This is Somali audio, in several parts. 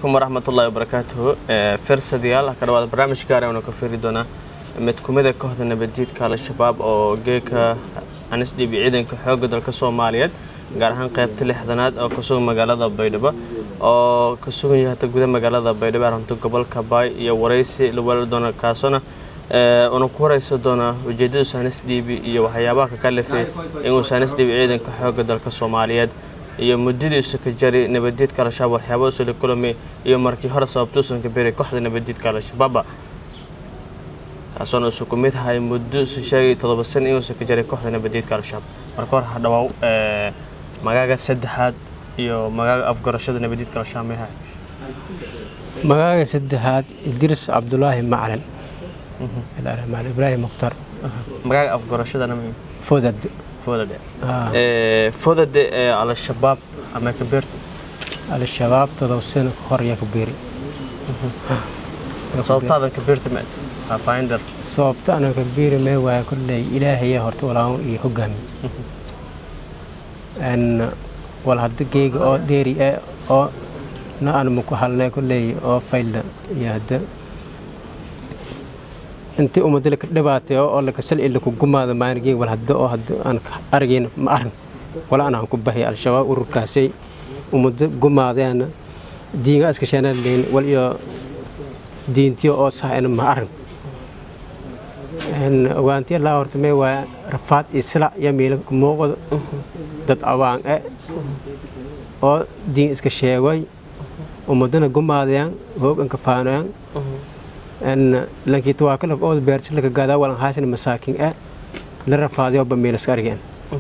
calaykum waraxmatullaahi wabarakaatuhu firsadayaal ka dhawaada barnaamij gaar aynu ka fiiri doonaa mid kumida kooxda nabaddiidka al-shabaab oo geeka anisdhibi ciidanka xoogga dalka soomaaliyeed gaar ahaan qaybta lixdanaad oo ka sugan magaalada baydhabo oo ka sugan yahay hata guda magaalada baydhabo arunta gobolka baay iyo waraysi la weelari doona kaasona una ku warayso doona ujeedada saanisdhiibi iyo waxyaabaha ka kalifay inuu saanisdhiibi ciidanka xoogga dalka soomaaliyeed iyo muddadiisu ka jari nabaddiidka al-shabaab waxyaaba usoo la kulamay iyo markii hore sababtuusan ka beray kooxda nabaddiidka al-shabaaba kaasoona isu ku mid ahay muddo isu sheegay toddoba san inuusan ka jaray kooxda nabaddiidka al-shabaab marka hore ha dhawaaw magaaga saddexaad iyo magaaga afgarashada nabaddiidka al-shabaab may ahay magaaga saddexaad idris cabdulaahi macalin maal ibraahim mukhtar magaaga afgarashadana may fodad fodade fodade ee al-shabaab ama ka beerta al-shabaab todoba sano ka hor yaa ka beeri sababtaadan ka beerta ma finder sababta ana ka beeri mee waaya kolley ilaahaya horta walaawan iyo hogaami n wal hadda geega oo dheeri e oo na aan maku halnay kolley oo faylda iyo hadda intii ummadda laka dhibaatay oo laka sal laku gumaada maangeeg wal hadda oo hadda aan ka argayn ma arin wala anaan ku bahay al-shabaab ururkaasay ummadda gumaadeen diinga iska sheenaleyn wal iyo diintiyo oo sahayna ma arin ogaantiya laa horta mee waa rafaad iyo silac iyo miila muuqda dad awaan e oo diin iska sheegay ummadana gumaadayaan hooganka faanayaan lankii tawaakala oo beersi laka gaadaa walan haasin masaakin e la rafaadayo ba miila iska argeen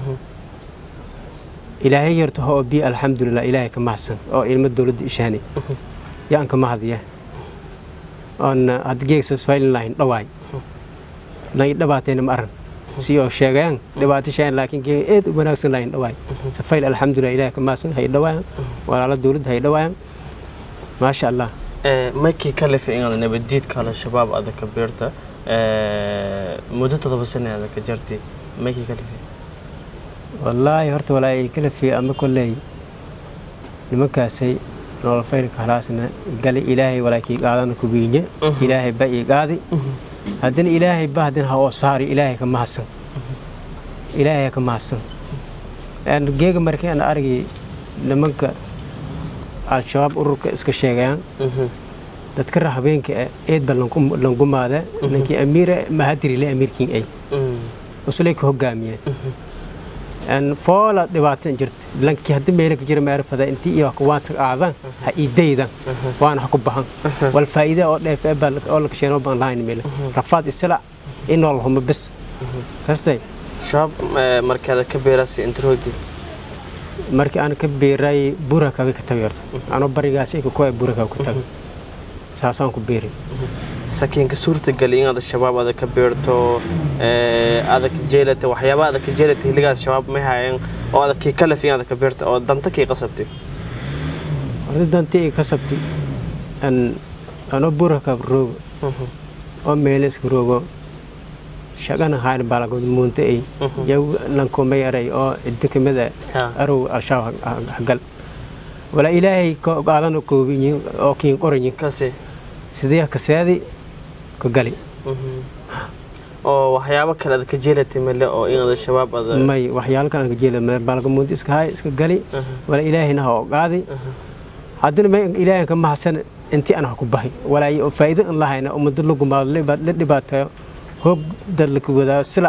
ilaahay yarto oo bi alxamdulilah ilaahay ka mahadsan oo ilmo dowladda ishaani yaan ka mahadiya oon hadda geegsa faylin lahayn dhawaay lan dhabaatayna ma aran si oo sheegayaan dhibaato sheegan laakiin geega eed u wanaagsan lahayn dhawaay safayl alxamdulilah ilaahay ka mahadsan hay dhawaayaan walaala dowladda hay dhawaayaan maasha allah markii ka lifay inaad nabaddiidka al-shabaab ada ka beerta muddo toddoba sane ada ka jartay markii ka lifay wallaahi horta walaa kala fiye ama kolley nimankaasay nolol faylka halaasna gali ilaahay walaakii qaadana kubiinye ilaahay ba ii qaadi haddana ilaahay ba haddana ha oo saari ilaahay ka mahadsan ilaahay ka mahadsan geega markii aan argay nimanka al-shabaab ururka iska sheegayaan dadka ra habeenka eed ba langumaada ninkii amiira mahadirile amiirkiin ay usulay ka hogaamiyeen foola dhibaatan jirta lankii haddi meela ka jira maarifada intii iyo waansa aadan ha iidaydan waana ha ku bahan wal faa'iida oo dheef oo la kasheenoo baan lahayn meela rafaad isla in nool huma bis kastay shabaab markaada ka beerasi introodi markii aan ka beeray burakaga ka tagay horta anoo barigaas ka kuwa burakaga ka tagay saasaan ku beeray sakiinka suurtagali inaad shabaab ada ka beerto ada ka jeelata waxyaaba ada ka jeelata hiligaas shabaab may haayeen oo ada kii kalef inaad ka beerta oo danta kii qasabtay horta dantii i kasabtay an anoo burakab roogo oo meele iska roogo shaqana hayn balagod muunta ay yaw lankumay aray oo idda kamid ah arow al-shabaab hagal walaa ilaahay qaadana koobinyin oo kiin qoranyin kasi sidee kaseedi ka gali oo waxyaabo kale ada ka jeelatay male oo inaad shabaab ada may waxyaalo kale ka jeela balga muunta iska hay iska gali walaa ilaahayna ha oo qaadi haddana may ilaahay ka mahadsan intii aan ha ku bahay walaa faa'iido aan lahayna ummado la gumaado la dhibaateeyo hoog dad la wadaa sila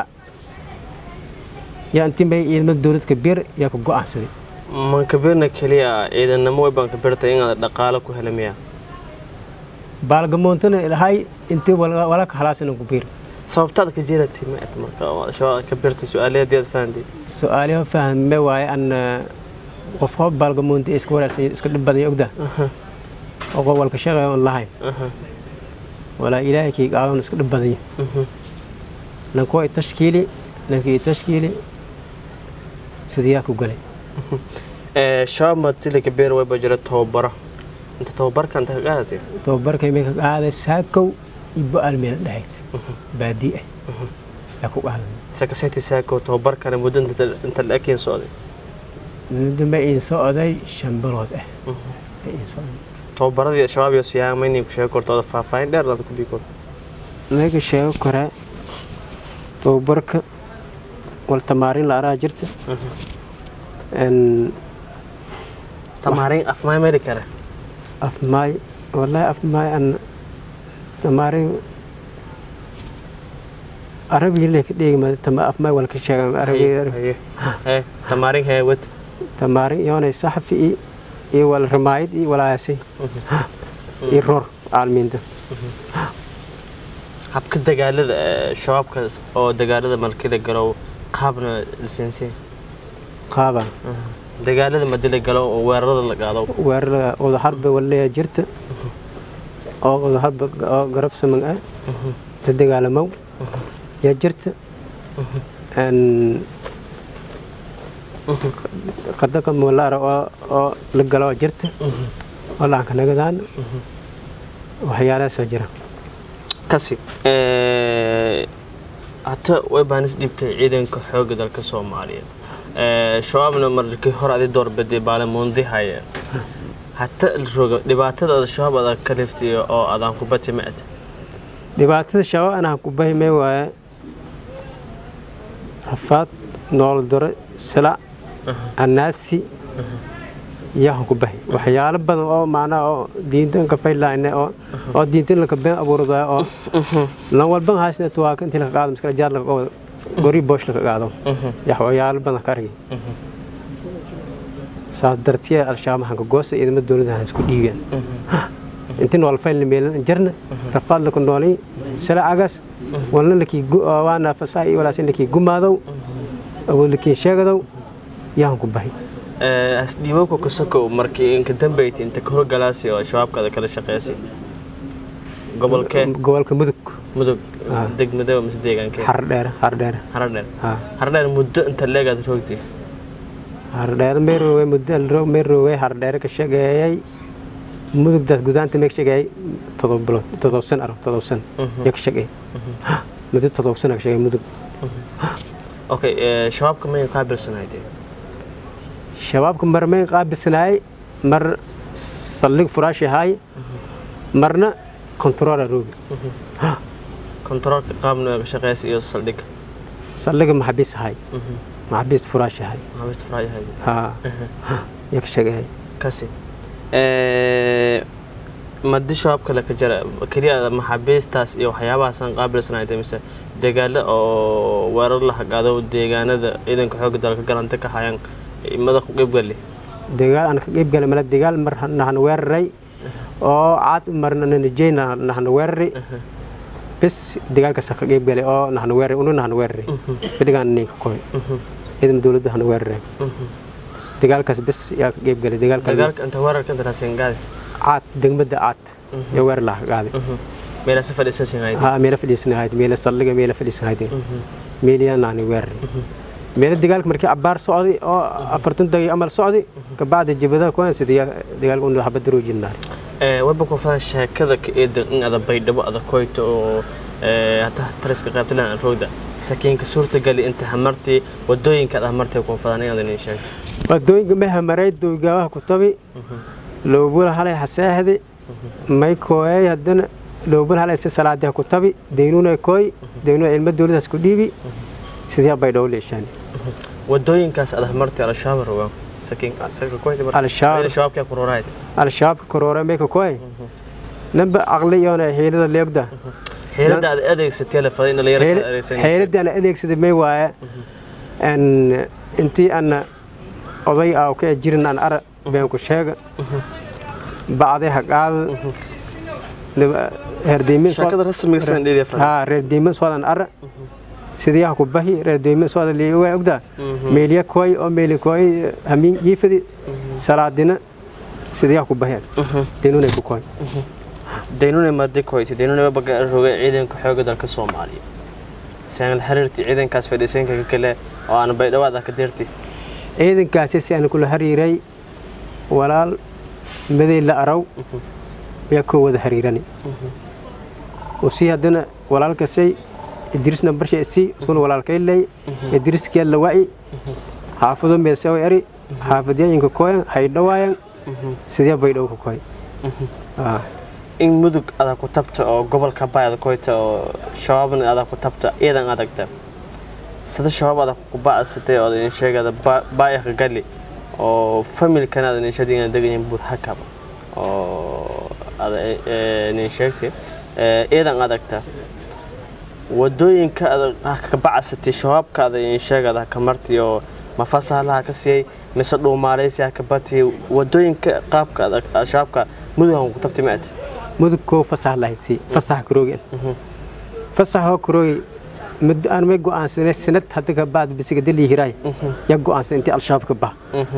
yaa intii may ilmo dowlad kabeer yaa ka go'aansaday man kabeerna keliya ciidanamo way baan kabeertay inaad dhaqaalo ku hela miya baalgamoontana ilahay intii walaka halaasana ku beer sababtaada ka jeelatay ma et marka shabaab ka beertay su-aalayadeed fahanday su-aalaha fahme waaye an qof hoo baalgamoonta iska wanaagsan iska dhib badan ogda oo walka shaqeeya on lahayn walaa ilaahay kii qaadan iska dhib badan lankoo i tashkiili lankii i tashkiili sidiyaa ku galay shabaab matili kabeer wayba jira tababaro inta tababarka inta ka qaadatay tababarkay may ka qaaday saakow iyo bo-aal meela dhahayd baadii ah yaa ku qaaday sakaseti saako tababarkana muddo inta la-eg socday muddo ma iin socday shan bilood ah ma iin socday tababaradii shabaab iyo siyaama inay ku sheegi korto oda faahfaahin dheer aad ku bii korto meega sheego koraa tababarka wal tamaarin la araa jirta n tamaarin afmaay mari kare afmaay wallaahi afmaay an tamaarin arabiga lee ka dheegi ma tama afmaay wal ka sheega arabiga Haye, haye. tamaarin hee wad tamaarin yoonay saxafi iyo iyo wal ramaayid iyo walaasay iyo roor caalamiinta habka dagaalada ee, shabaabka oo dagaalada malkida galow qaabna lisensiin qaaba dagaalada madila galo oo weerarada la qaado weerarada wadaharba waleeya jirta oo wadaharba oo garab saman ah la dagaalamow yaa jirta n qadaka mulaara oo oo la galo jirta oo laanka nagadaan waxyaalahaasoo jira kasi hata way baanis dhibtay ciidanka xoogga dalka soomaaliyeed Ee, shabaabna markii hore adi doorbiday baalamuundi haye hata la roga dhibaatada ada shabaab adag ka liftiyo oo adaan kubati ma ata dhibaatada shabaab anaan ku bahimay waaye rafaad nool dore silac anaasi yaahan ku bahi waxyaalo badan oo macnaha oo diintan ka faylayne oo oo diintan laka been abuurdaa oo lan walban haasina tuwaaka intii laka qaado miskala jaar laka qabo gori boosh laka qaado yax waxyaalo badan ka argay saas dartiya al-shabaab maxaan ka goosta ciidamada dowladda ha isku dhiibeen intii nool fayl meelan jarna rafaad laka noolay silacagaas walna lakii waana fasaha iyo walaasin lakii gumaadow awood lakii sheegadow yaahan ku bahi asdhiibowka kasokow markii inka dambeyti inta ka horgalaasi oo shabaabkaada kala shaqeysay gobolkee gobolka mudug mudug degmadaba mise deegaankee xardheere xardheere haradheer ha haradheer muddo inta leegaad roogtay hardheere meeroowe muddo meeroowe hardheere ka sheegeeyay mudugdaas gudaanta mee ka sheegeeyay todob bilood todob san aro todob san yaa ka sheegeeyay muddo todob san ka sheegay mudug okay shabaabka mayn qaabilsanaydee shabaabka mar mayn qaabisnaayay mar saldhig furaashi ahaay marna kontaroora roogi kontaroolka qaabna ka shaqeysa iyo saldhig saldhiga maxabiis ahaay maxabiis furaashi ahaay maxaabista faraajahayd ha yaa ka sheegeeyay kasi madi shabaabka laka jara keliya maxaabiistaas iyo waxyaabahaasaan qaabilsanaydee mise dagaalo oo weerar la hagaado deegaanada ciidanka xoogga dalka galanta ka hayaan mada ku qeybgali dagaal aan ka qeyb galay mala dagaal mar nahana weeraray oo caad marna nanajey nahana weeraray bes dagaalkaas ka qeyb galay oo nahana weeraray unu nahana weeraray fadhigaan ninka koy ciidan dowladda hana weeraray dagaalkaas bes yaa ka qeyb galay dagaalka dagaalka inta weerarka inta raasengaadi caad degmada caad yaa weerar laha qaaday meelase fadhiisansinhayd ha meela fadhiisanahayd meela saldhiga meela fadhiisanahayd meeliyaa nahana weeraray meelo dagaalka markii cabaar socday oo afartan daqiiqo amal socday kabacdi jabadaha kuwansi dagaalka unu habada roojinaar weba ku fadan sheekada ka eedan in ada baydhabo ada koyto oo hata taliska qaybtalan aan roogda sakiinka suurtagali inta hamartii wadooyinka ada hamartay ku fadan in adan sheegto wadooyinka may hamaray dowgaabaha ku tabi loobula halay haseexdi may kooyay haddana loobula halay si salaadiha ku tabi deynuuna kooy deynuuna ilma dowladaas ku dhiibi sidee baydhabo leeshaan wadooyinkaas ada hamartay al-shabaab rogaan sakiinka sarka koyda Al-Shabaab. shabaabka kurorayd al-shabaabka koroore may ka kooy namba aqli yoona xiilada leegda xeelada aad adeegsatay la faday in la yara adeegsan xeeladii aan adeegsaday may waaye n intii ana oday ah ka jirin aan ara been ku sheega bacday haqaada reerdeymin sheekada rasmiga san dheedii afraad ha reerdeymin soodan ara sidiyaha ku bahi reerdeymin sooda liiwa ogda meeliya kooy oo meeli kooy hamiin jiifadi salaadina sidiyaha ku bahi denunay ku kooy daynuna maadi koyti daynuna baga roga ciidanka xoogga dalka soomaaliya saan xiriirti ciidankaas fadhiisanka kale oo aan baydhawaad ka dirti ciidankaasi si aan kula xiriiray walaal maday la araw yaa koo wada xiriirani usii haddana walaalkasay idrisna barsha isii usul walaalkay ley idriskee la wa'i xaafado meelsawa eri xaafadyaayinka kooyan hay dhawaayan sidee baydhow ka kooy Ah, in mudug adaa ku tabta oo gobolka baay ada koyta oo shabaabna adaa ku tabta iyadan adagta sida shabaab adaa ku ba'asatay oo idin sheegada baayaka gali oo familkana aad idin sheegtay degayin buur hakaba oo ada idin sheegtay iyadan adagta wadooyinka aad ka bacasatay shabaabka aad idin sheegada ka marti oo mafasaalaha ka siiyay mise dhuumaaleysiha ka batiyay wadooyinka qaabka adag shabaabka mudugan ku tabtay maad mudug koo fasax lahaysi fasax kuroogen fasaxoo kuroogi muddo aan may go'aansanay sanad hadda ka baad bisiga dalii hiraay ya go'aansan intii al-shabaab ka bah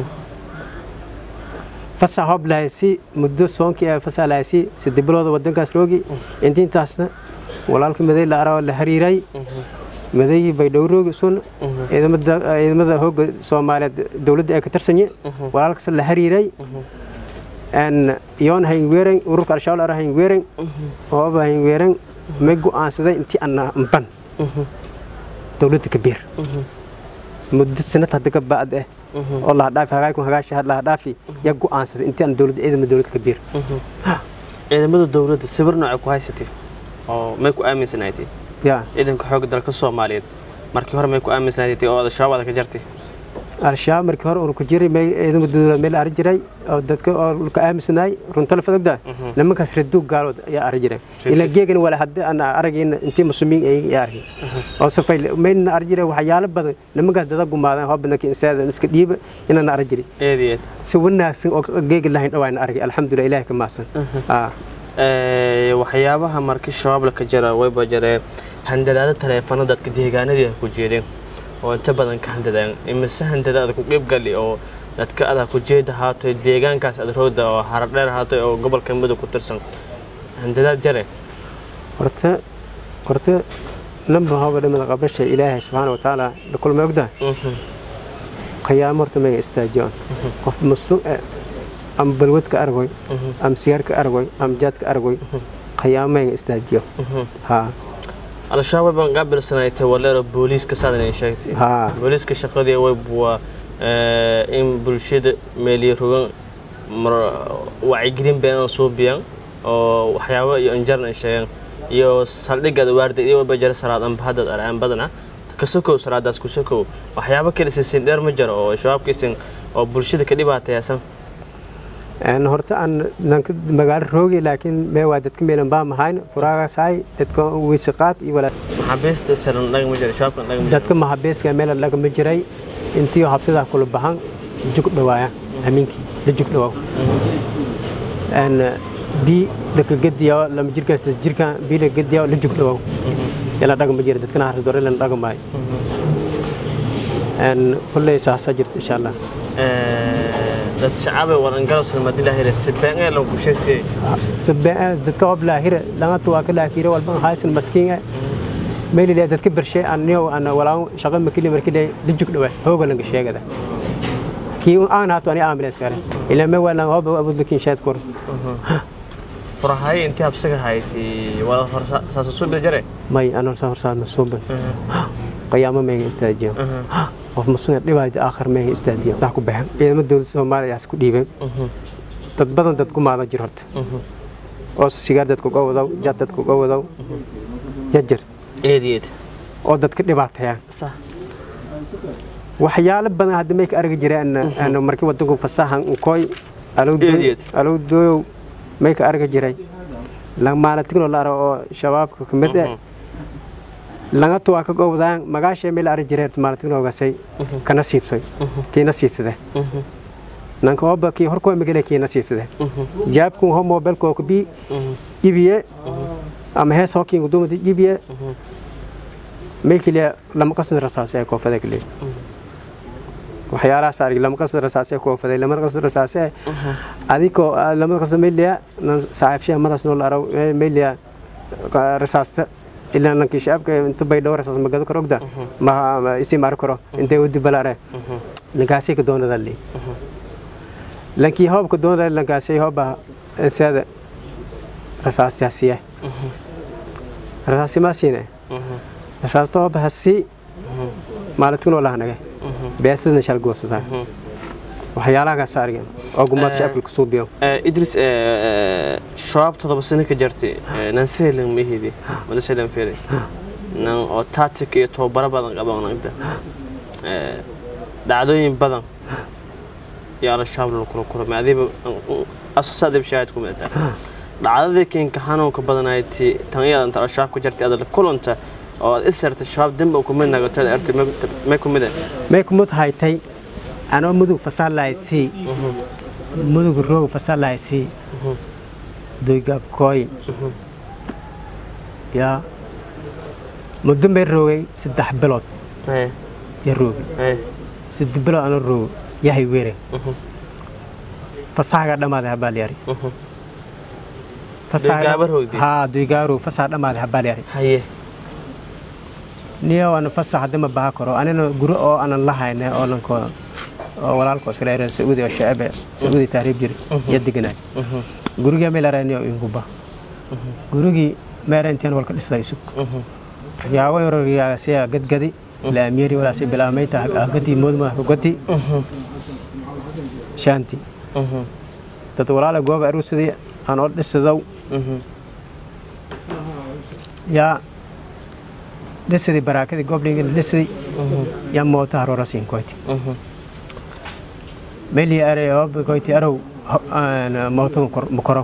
fasax hoob lahaysi muddo soonkii ee fasax lahaysi saddex bilooda wadankaas roogi intii intaasna walaalka maday la arao la hariiray madaygii baydhowroogi sun ciidamada ciidamada hooga soomaaliyeed dowladda ee ka tarsanye walaalkaas la hariiray en yoon haynweeren ururka al-shabaab ara haynweeren ooba haynweeren may go'aansaday intii ana mban dowladda kabiir muddo sanad hadda ka ba'ad eh oo lahadhaafi hagaayku hagaashi lahadhaafi yaa go'aansaday intii aan dowladda ciidamada dowladda kabiir ciidamada dowladda sawir nooca ku haysatay oo may ku aaminsanaaytay yaa ciidanka xoogga dalka soomaaliyeed markii hore may ku aaminsanaaytay oo shabaab aad ka jartay al-shabaab markii hore ururka jiray may ciidamada dowladda meel ari jiray oo dadka oo ka aaminsanaay runta la fadogda nimankaas reduug gaalood ayaa ari jiray ilaa geegan wala hadda aan aragayna intii muslimiin ay yaa argay oo safay mayna ari jiray waxyaalo badan nimankaas dada gumaadeen hoo badanka insaada iska dhiiba inaan ari jiray eed iyo eed si wanaagsan oo geega lahayn dhawaana argay alxamdulilah ilaahay ka maasan ah Ee, waxyaabaha markii shabaab la ka jara wayba jaree handadaada taleefano dadka deegaanadii ku jeedeen oo inta badan ka handadaan imise handadaada ku qeyb gali oo dadka adaa ku jeeda haatoy deegaankaas aad rooda oo haradheer haatoy oo gobolka mudug ku tirsan handadaad jare horta horta namba hooga dhimada qabasha ilaahay subxaana wa tacaala la kulmay ogda qiyaamo horta maga istaajiyoon qof masluuc eh ama balwad ka argoy ama sigaar ka argoy ama jaad ka argoy qiyaamo maga istaajiyo haa al-shabaab baan qaabilsanaaytay waleero booliiska saadan ay sheegtay haa booliiska shaqadii way waa in bulshada meeliyo rogan mar- wacyigelin beenan suubiyaan oo waxyaabo iyo injarn ay sheegaan iyo saldhigada waarda iyo waba jara salaad amba haddaad araan badana kasokow salaadaas kusokow waxyaabo kale sisin dheer ma jiro oo shabaabkiisin oo bulshada ka dhibaatayaasan een horta aan nanka magaalo roogi laakiin mee waa dadka meelan baa mahayn furaagasaay dadka wiisiqaad iyo walaa maxaabiista saran dhaga ma jiro shabaabkan dhaga ma jiro dadka mahabeeska meel lagama jiray intii habsidaa kula bahan jug dhawaaya hamiinkii la jug dhawaaw een bii laka gediyaa lama jirkaas jirka bii la gediyaa la jug dhawaaw yala dhaga ma jira dadkana harta dore lana dhaga maayo een kulley saasa jirta insha allah dad shacaabe waran galowsan madila hele sibeen ee lagu sheegsiyay sabaa dadka oo laahira laga tuwa ka laahira walba haysan maskiin meel ilaa dadka barshay anniyo aan walaa shaqo makili markii la jug dhawaa hooga laga sheegada kii aan haato ani ambulance kare ilaa ma wala hooba abud lakin shaad kor furahay intii habsaga hayti wala horsa saasa soo jare may aan horsa horsa masuuban qiyaamo meega istaajiyo qof masuuq dhibaata aakhir meega istaajiyo wax ku baxan ciidamada dowladda Soomaaliya isku dhiibay dad badan dad ku maada jir horta oo sigaar dadku ka wadaw jad dadku ka wadaw yajar eedeed oo dadka dhibaateeyaan sax waxyaalo badan hadda may ka argi jireen aan markii wadanku fasahan koy Idiot. alowdooyow may ka argi jiray maalintigno la aro oo shabaabka ka mid ah laga tuwaa ka gowdaan magaashay meel ari jireer maalintignogasay ka nasiibsay kii nasiibsade nanka oba kii horkoo magale kii nasiibsade jaabkun ho mobilkoo ka bii iibiye ama hees hookiin gudumata iibiye may keliya lama qasad rasaase ee koofada keliya waxyaalahaas argi lama qasad rasaase koofaday lama qasad rasaase adikoo lama qasad mayliya saaxiibshaha madaas noo la araw mayliya rasaasta ilaa lankii shaabka inta bay dhowr rasaas magado karo ogda ma isi mari karo intay wadi balaare lankaasay ka doonada li lankii hoobka doonada lankaasay hooba insaada rasaastaasiya rasaasti maa siine rasaasta hooba hasi maalintignoo lahanage beesadna shal goosataa waxyaalahaas argen oo gumaad shacabka ku suubiyo idris shabaab todoba sano ka jartay nan sehlan mahidi wala sehlan fere nan oo tactic iyo tababaro badan qaban inta dhacdooyin badan iyo al-shabaab la kula kulmay adiba asasaadib shaahid ku midata dhacdadii keenka xanuunka badanayti tan iyada inta al-shabaab ka jartay adala kulanta oo aad isartay shabaab demba ku mid nagato artay may ku mid may ku mid haytay anoo mudug fasal lahay sii mudug roog fasal lahay sii doygaab kooy yaa muddo may roogay saddex bilood ya roogi saddex bilood anoo roogo yahay weere fasahaga dhammaaday habaalyari haa doygaaro fasaha dhammaaday habaalyari haye niyo ana fasax hadda ma baha karo anina guri oo anan la hayna oo nanko oo walaalko iskala yareen sacuudi oo shacabe sacuudi taariib jiri iyo deganaay guriga meel arayniyo inguba gurigii meerentiin walka dhisday isug yaabo yororyaasiya gadgadi laamiyari walaasi bilaamayta gadi moodma gadi shaanti dad walaala gooba aruusadii aan oo dhisadow yaa dhisidii baraakadii goblingin dhisidii yaa moota haroora siin koyti meli are koyti arow mootadu makoro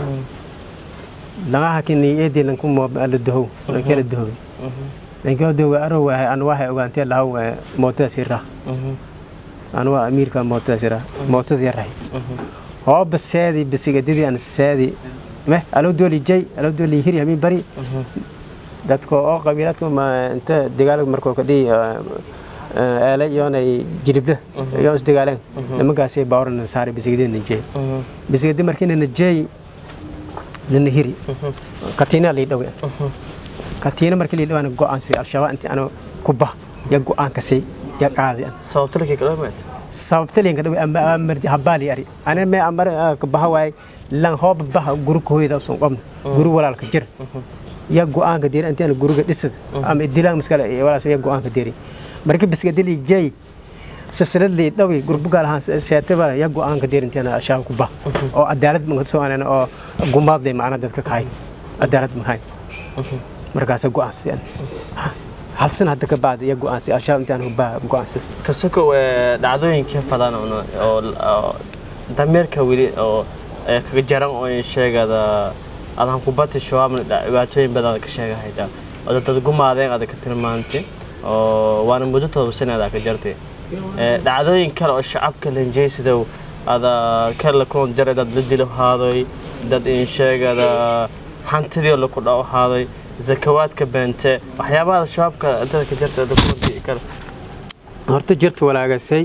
laga hakini eedii lanku la dohow lankela dohow lankela dohow arow wahay an waxay ogaantee lahaw mootada sirra an waa amiirka mootada sirra mootada yarahay hoo baseedi bisigadidii an seedi meh alo dooli jay alo dooli hiri hamin bari dadka oo qabiilaadka inta dagaal markoo ka dhihi eele iyoonay jilibla iyoon isdagaaleen nimankaasay baawrana saari bisigadi najeey bisigadi markii najeey nana hiri katiina lii dhawe katiina markii lii dhawaana go'aansay al-shabaab intii ana ku bah ya go'aankasay ya qaadi sababta lakii kala maad sababtalinka dhawe amardi habaali ari ana me amar ka baha waay lan hooba baha guri hooyada usan qobna guri walaalka jir ya go'aanka diiri intaan guriga dhisad ama idilaan maskale walaas ya go'aanka diiri markii bisgadili jay silsilad lii dhawi gurbuga lahaan seetaba ya go'aanka diiri intaan ashaab ku bah oo cadaalad ma soo aanana oo gumaad macna dadka kahay cadaalad ma hay markaas go'aansan hal san hadda ka baad ya go'aansi ashaab intaan hubaa go'aansi kasoko dhacdooyinkii fadan oo dameerka weli oo kaga jaran oo sheegada adaan kubati shabaabna dhibaatooyin badan ka sheegahayda oo dad gumaadeen ada ka tilmaantay oo waana muddo todoba sanadaa ka jartay dhacdooyin kale oo shacabka lanjeysidow ada kala kulan jaray dad la dilo haadoy dad in sheegada hantidii laku dhaw haadoy zakawaadka beente waxyaabaha shabaabka intada ka jartay ada kulantii kale horta jirta walaagasay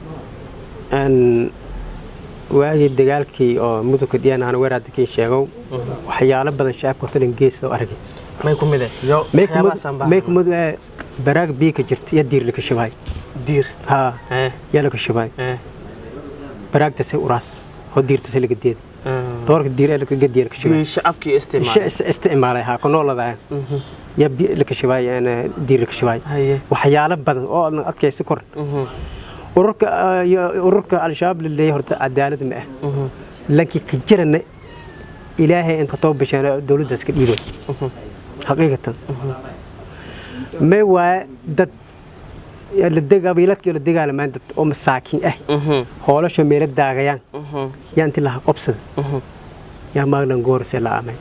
waagii dagaalkii oo mudugka dhiyan aan weer hadda kiin sheegow waxyaalo badan shacabka horta dhan geesta argay may ku mide may kumid baraag bii ka jirta iyo diir laka shabaay diir haa yaa laka shabaay baraagtasay uraas oo diirtasay laga deeda doorka diir ee laka gadiya laka shabaay shacabkii isticmaalay isticmaalay haa ku noolada yaa bi laka shabaay diir laka shabaay waxyaalo badan oo adkaysi kor ururka ururka al-shabaab laleeyahay horta cadaalad ma ah laakiin ka jirana ilaahay in ka too bashana dowladdaas ka dhiibay xaqiiqatan may waa dad qabiiladkii la dagaalamaan dad oo masaakiin ah hoolasho meelo daagayaan yaa inti laha qobsada yaa maaglan goorsee la aamay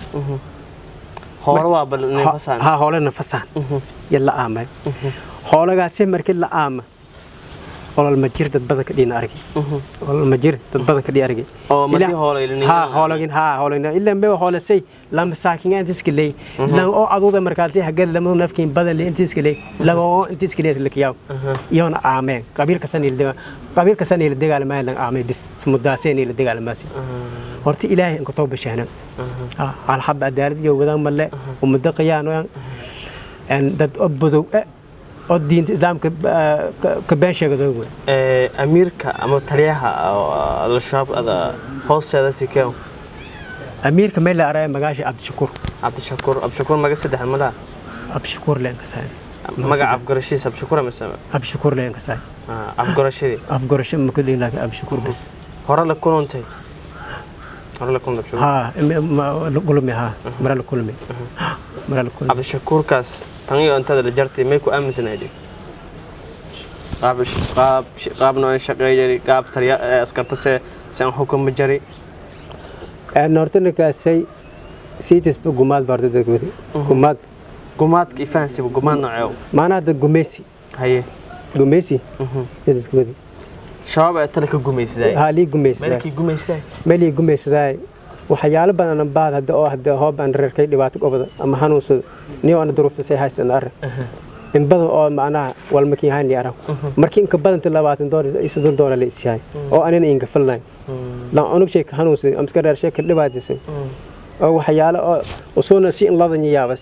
ha hoolana fasaan ya la aamay hoolagaasee markii la aama olol ma jir dad badan ka dhiina argi olol ma jir dad badan ka dhii argi oo markii hoolay ha hoolagin ha hoolagin illa me hoolasay lama saakin inta iska leey lan oo aduuda markaatay hagad lama nafkiin badan le inta iska leey laga oo inta iska leey lakiyaw iyoona aameen qabiil kasan il degaa qabiil kasan il degaa ma lan aamay bis sumudaaseen il degaa ma si horta ilaahay in ka too bashana ha hal hab adaalad iyo wadaan malle umada qiyaan aan dad obodow oo diinta islaamka ka been sheegado amiirka ama taliyaha al-shabaab ada hoosteeda sikeen amiirka meel la araya magaasha cabdishakuur cabdishakuur cabdishakuur maga saddex madaa cabdishakuur leen kasaay magaca afgarashiis cabdishakuur ama sama cabdishakuur leen kasaay afgarashadii afgarasho ma kudhin laakiin cabdishakuur bas hore la kulantay hore la kulantay haa la kulmi haa mara la kulmi mara la kulmi cabdishakuurkaas tan iyo intada la jartay may ku aaminsanaydin qaab qaab qaab noocan shaqeeyay qaab taliya askarta se san xukuma jari aan horta ninkaasay siitisba gumaad baarta degmadi gumaad gumaadka ifahansiba gumaad nooceew maanaha dad gumeysi haye gumeysi degmadi shabaab ee tale ka gumaysaday haa lii gumeysadaa meelkii gumaysaday meelii gumeysadaa waxyaalo badan baad hadda oo hadda hoob aan reerkay dhibaato gobada ama hanuunsado niyo ana duruufta say haysan arag in badan oo macnaha walmakiin hayni arag markii inka badanta labaatan doolar iyo soddon doolar la isyahay oo anina inka falnayn lan unug shay ka hanuunsaday amska reer shay ka dhibaataysay oo waxyaalo oo usuuna si in ladanya yaabas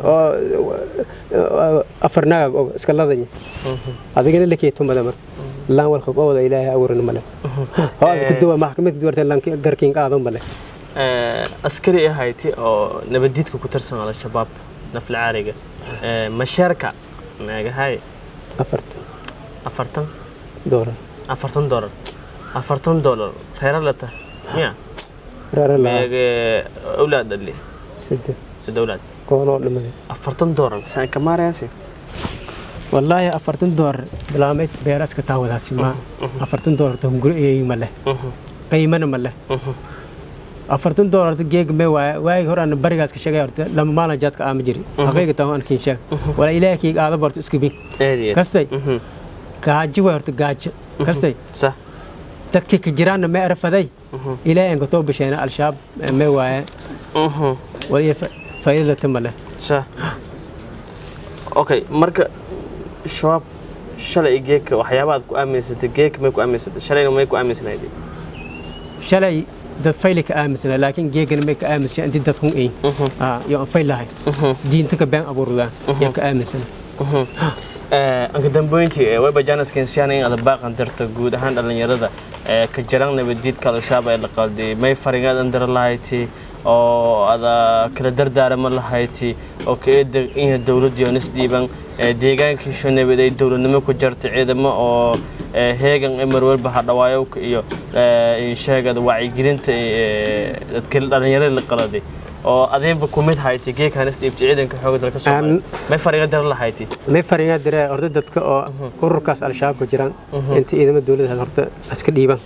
oo afar naagag og iska ladanya adigana lakii tumada mar laan walka qowda ilaahay abuurin male oo aad ku duwa maxkamadka duwarta lan garkiin qaado male askari ahayti oo nabadiidka ku tirsan al-shabaab nafla caariga mashaarka meegahay afartan afartan doolar afartan doolar afartan doolar reera lata miya reera laa meege awlaad dhali saddex sida awlaad koonoo dhimaday afartan doolar saan ka maarayaasi wallaahi afartan doolar bilaamayd beeraska taawadaasi ma afartan doolar ta hunguro eeyi ma leh qiimana ma leh afartan doolar geeg me waay waagi hore aan barigaas ka sheegay horta lama maalin jaadka aama jiri haqiiqa taa aan kiin sheeg wala ilaahay kii aada barto isku bi eediye kastay gaajo way horta gaajo kastay sa dadkii ka jiraanna me arafaday ilaahay aan ka too bisheena al-shabaab me waaye wala iyo faa'iidada ma leh sa okay marka shabaab shalay geeka waxyaabaad ku aaminsatay geeka may ku aaminsatay shalayna may ku aaminsanaydin shalay dad fayli ka aaminsana laakiin geegana may ka aaminsan intii dad hun ay yo aan fayl lahay diinta ka been abuurdaa yaan ka aaminsana anka dambeyntii wayba janaskensiyana in aad baaqan dirta guud ahaan dhallinyarada ka jiran nabadiidka al-shabaab ee la qalday may faringaad dira lahayti oo ada kala dardaarama lahayti oo ka eeda in dowlad yoonis dhiiban deegaankiisho nabad ay dowladnimo ku jarta ciidamo oo heegan mar walba hadhawaayowka iyo sheegada wacyigelinta dadka dhallinyarada la qaladay oo adeenba ku mid hayti geekanis dhiibta ciidanka xooga dalka soomaaliya may fariga dara lahayti may faringaa diree horta dadka oo ururkaas al-shabaab ka jiraan inta ciidamo dowladda horta iska dhiiban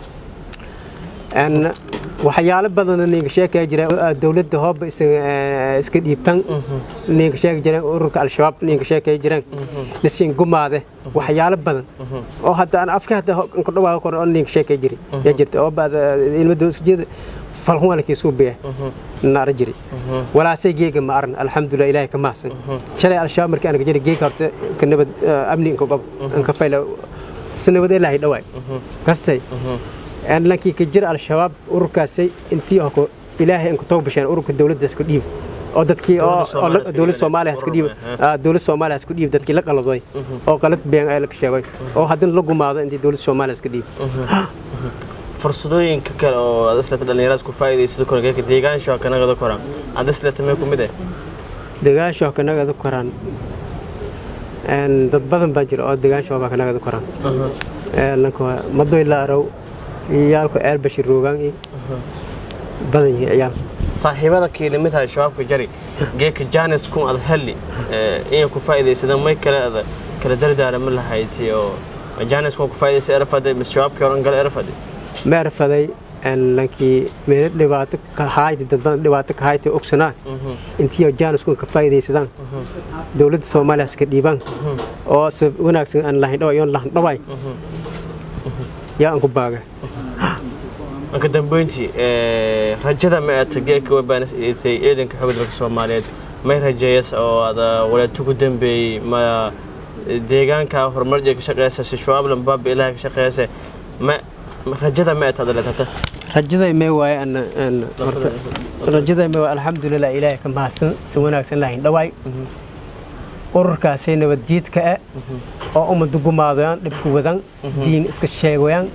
waxyaalo badan ninka sheekaya jira dowladda hooba iska dhiibtan ninka sheegi jireen ururka al-shabaab ninka sheekaya jireen lasiin gumaade waxyaalo badan oo hadda aan afka hadda ku dhawaa kor oo ninka sheekaya jiri yaa jirta oo baad ilmo dowladda falhun walkii suubiya naara jiri walaasay geega ma aran alxamdulilah ilaahay ka mahsan shalay al-shabaab markii aan ka jiri geega horta ka nabad amni inka qob inka fayla sanabad ilaahay dhawaay kastay lankii ka jira al-shabaab ururkaasay intii oo ilaahay inka toog basheen ururka dowladda isku dhiib oo dadkii oo dowlad soomaaliya isku dhiib dowlad soomaaliya isku dhiib dadkii la qaladay oo qalad been ay la sheegay oo haddana la gumaado intii dowlad soomaaliya isku dhiib fursadooyinka kale oo aad islata dhallinyarada isku faa'iidaysado korangeeka deegaansho kanagada koran aad islata mee ku mid eh deegaansho kanagada koran dad badan baa jira oo deegaansho baa kanagada koran madoy la arow ciyaalku ceel bashir roogaan badan yihiin ciyaal saaxiibada kiilimid hay shabaabka jari geeka janis kun ad helli inay ku faa'iidaysadaan may kale ada kala dardaarama lahayti oo janis kun ku faa'iidaysa erfaday mis shabaabkii horan gala erfaday ma erfaday lankii meelo dhibaato ka haayta dad badan dhibaato ka haayta ogsanaa intii janis kun ka faa'iidaysadaan dowladda soomaaliya iska dhiibaan oo si wanaagsan aan lahayn dhawa iyoon lahan dhawaay yaa aan ku baaga marka dambeyntii rajada ma aata geeka webaanas eetay ciidanka xoogga dalka soomaaliyeed may rajeeyas oo ada walaatu ku dambeeyey ma deegaanka horumarja ka shaqeysa si shabaab lambaaba ilaha ka shaqeysa ma rajada ma aata adaleetata rajaday may waaye aan horta rajaday may waaye alxamdulilah ilaahay ka mahadsan si wanaagsan lahayn dhawaay ururkaasay nabaddiidka ah oo ummadda gumaadayaan dhibku wadaan diin iska sheegayaan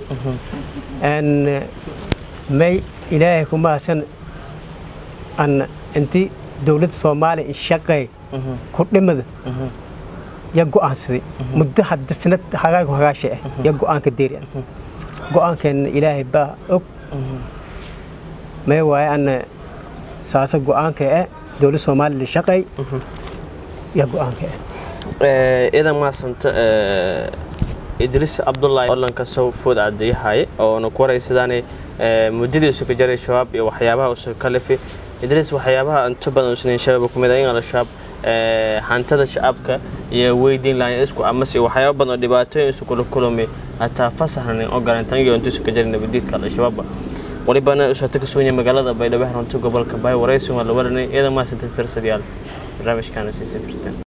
may ilaahay ku mahadsan an intii dowladda soomaaliya in shaqay ku dhimada ya go'aansaday muddo hadda sanad hagaagu hagaashay ah ya go'aanka deeri go-aankeenna ilaahay baa og may waaye anna saasa go-aanka eh dowlad soomaaliya la shaqay yaa go-aanka eh idan maasanta idriis cabdullaahi odlanka sow food cadeeyahaye oona ku waraysadaan muddadii usu ka jaray shabaab iyo waxyaabaha usu ka lifi idriis waxyaabaha inta badan usnayn shabaab kumid in al-shabaab hantada shacabka iyo weydiin lahayn isku amase waxyaaba badan oo dhibaatooyin isu kula kulmay hataa fasaxnan ogolantan iyo inta isu ka jaray nabadiidka al-shabaab walibana usoo ka soonya magaalada baydhabo runta gobolka baay waraysi waa la waranay iyadan maasanta firsadayaal barnaamijkaana siisa firsteen